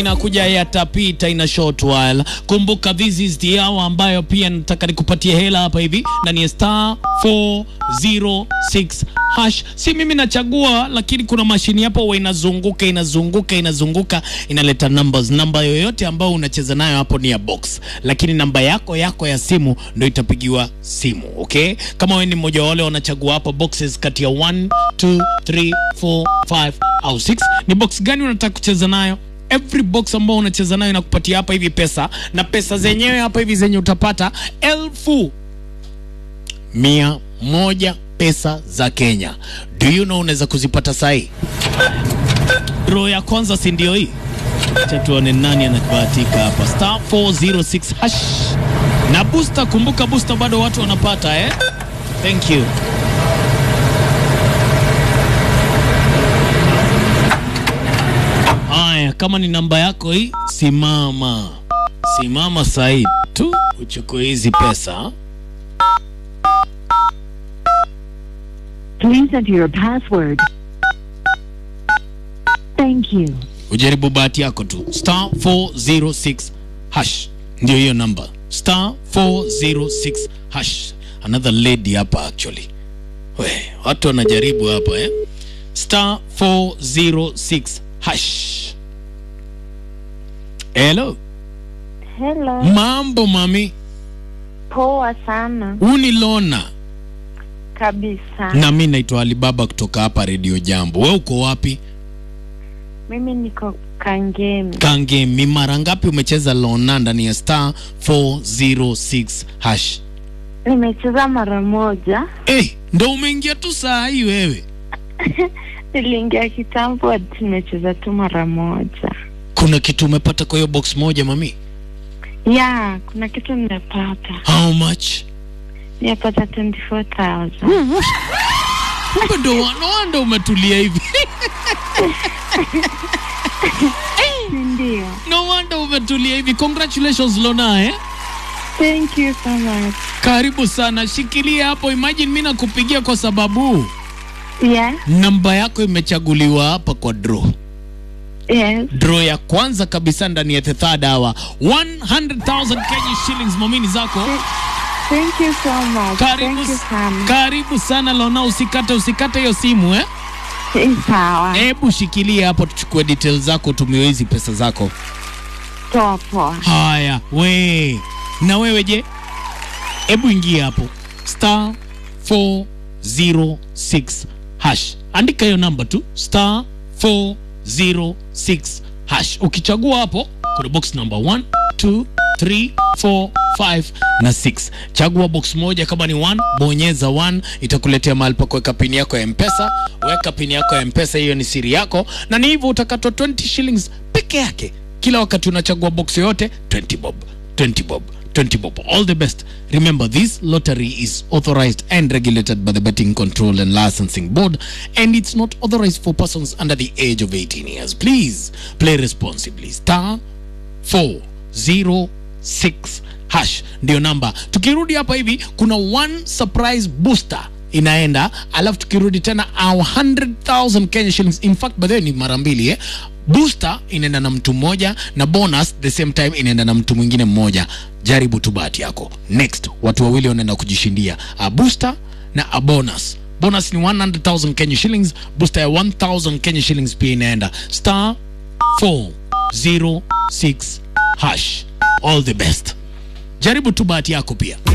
inakuja yatapita ina short while. Kumbuka this is the hour ambayo pia nataka nikupatie hela hapa hivi ndani ya star 406 hash. Si mimi nachagua, lakini kuna mashini hapo huwa inazunguka inazunguka inazunguka inaleta numbers. Namba yoyote ambayo unacheza nayo hapo ni ya box, lakini namba yako yako ya simu ndio itapigiwa simu. Okay, kama wewe ni mmoja wa wale wanachagua hapo boxes kati ya 1 2 3 4 5 au 6, ni box gani unataka kucheza nayo? every box ambao unacheza nayo inakupatia hapa hivi pesa na pesa zenyewe hapa hivi zenye utapata elfu mia moja pesa za Kenya. Do you know unaweza kuzipata sahi? Draw ya kwanza si ndio hii? Acha tuone nani anabahatika hapa. Star 406 hash na booster. Kumbuka booster bado watu wanapata eh? Thank you. Haya, kama ni namba yako hii, simama simama sahi tu uchukue hizi pesa. Please enter your password. Thank you. Ujaribu bahati yako tu, star 406 hash, ndio hiyo namba, star 406 hash. Another lady hapa actually, we watu wanajaribu hapa eh? star 406 hash. Hello, Hello, mambo mami, poa sana uni Lona kabisa. na mi naitwa Alibaba kutoka hapa Radio Jambo. We uko wapi? Mimi niko Kangemi, Kangemi. Mara ngapi umecheza Lona ndani ya star 406 hash? nimecheza mara moja. Eh, ndo umeingia tu saa hii wewe. Niliingia kitambo, hadi nimecheza tu mara moja. Kuna kitu umepata kwa hiyo box moja mami? Ya, kuna kitu nimepata, How much? nimepata 24,000. Kumbe ndo no wonder umetulia hivi. Ndio, No wonder umetulia hivi. Congratulations Lona eh? thank you so much. Karibu sana. Shikilia hapo. Imagine mimi nakupigia kwa sababu Yeah, namba yako imechaguliwa hapa kwa draw. yes. draw ya kwanza kabisa ndani ya the third hour 100,000 Kenya shillings momini zako Thank you so much. karibu, Thank you sana. karibu sana Lona usikate usikate hiyo simu eh Eh, Sawa, hebu shikilia hapo tuchukue details zako tumiwe hizi pesa zako poa poa. haya we na wewe je hebu ingia hapo star 406 hash andika hiyo namba tu star 406 hash ukichagua hapo kuna box number 1 2 3 4 5 na 6 chagua box moja kama ni 1 bonyeza 1 itakuletea mahali pa kuweka pini yako ya mpesa weka pini yako ya mpesa hiyo ni siri yako na ni hivyo utakatwa 20 shillings peke yake kila wakati unachagua box yoyote 20 bob 20 bob 20 bob all the best remember this lottery is authorized and regulated by the betting control and licensing board and it's not authorized for persons under the age of 18 years please play responsibly star 406 hash ndio namba tukirudi hapa hivi kuna one surprise booster inaenda alafu tukirudi tena our 100000 Kenya shillings in fact by the way ni mara mbili eh? booster inaenda na mtu mmoja na bonus the same time inaenda na mtu mwingine mmoja jaribu tu bahati yako next watu wawili wanaenda kujishindia a booster na a bonus bonus ni 100000 Kenya shillings booster ya 1000 Kenya shillings pia inaenda star 406 hash all the best jaribu tu bahati yako pia